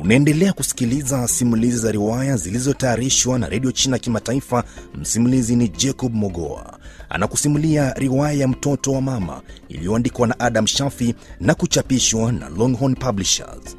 Unaendelea kusikiliza simulizi za riwaya zilizotayarishwa na redio China Kimataifa. Msimulizi ni Jacob Mogoa, anakusimulia riwaya ya mtoto wa mama iliyoandikwa na Adam Shafi na kuchapishwa na Longhorn Publishers.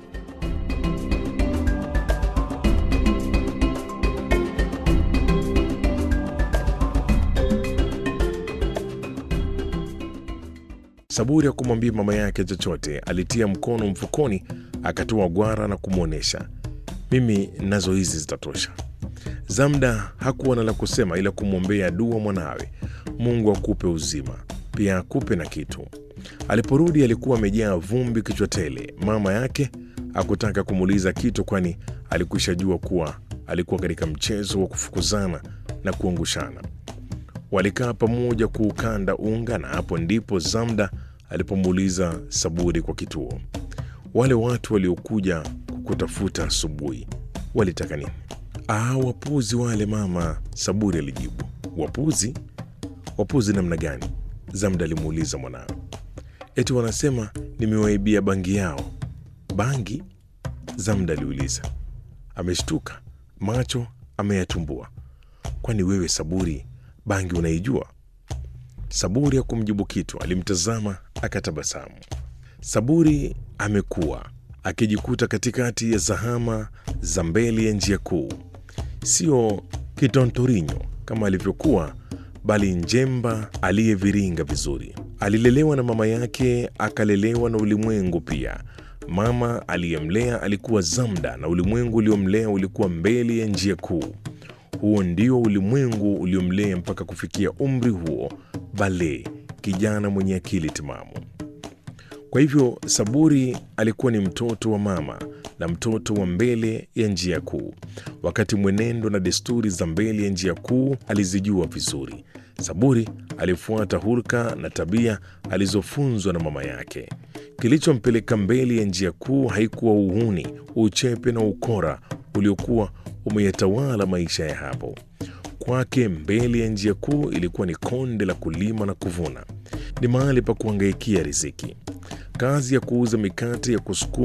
Saburi hakumwambia mama yake chochote. Alitia mkono mfukoni, akatoa gwara na kumwonyesha, mimi nazo hizi zitatosha. Zamda hakuwa na la kusema ila kumwombea dua mwanawe, Mungu akupe uzima, pia akupe na kitu. Aliporudi alikuwa amejaa vumbi kichwa tele. Mama yake hakutaka kumuuliza kitu, kwani alikwisha jua kuwa alikuwa katika mchezo wa kufukuzana na kuangushana. Walikaa pamoja kuukanda unga, na hapo ndipo Zamda alipomuuliza Saburi kwa kituo, wale watu waliokuja kukutafuta asubuhi walitaka nini? Ah, wapuzi wale mama, Saburi alijibu. Wapuzi? Wapuzi namna gani? Zamda alimuuliza mwanawe. Eti wanasema nimewaibia bangi yao. Bangi? Zamda aliuliza. Ameshtuka, macho ameyatumbua. Kwani wewe Saburi bangi unaijua? Saburi hakumjibu kitu, alimtazama akatabasamu. Saburi amekuwa akijikuta katikati ya zahama za mbele ya njia kuu, sio kitontorinyo kama alivyokuwa, bali njemba aliyeviringa vizuri. Alilelewa na mama yake, akalelewa na ulimwengu pia. Mama aliyemlea alikuwa Zamda na ulimwengu uliomlea ulikuwa mbele ya njia kuu. Huo ndio ulimwengu uliomlea mpaka kufikia umri huo, Bale, kijana mwenye akili timamu. Kwa hivyo Saburi alikuwa ni mtoto wa mama na mtoto wa mbele ya njia kuu. Wakati mwenendo na desturi za mbele ya njia kuu alizijua vizuri, Saburi alifuata hulka na tabia alizofunzwa na mama yake. Kilichompeleka mbele ya njia kuu haikuwa uhuni, uchepe na ukora uliokuwa umeyatawala maisha ya hapo. Kwake mbele ya njia kuu ilikuwa ni konde la kulima na kuvuna, ni mahali pa kuangaikia riziki. Kazi ya kuuza mikate ya kusukuma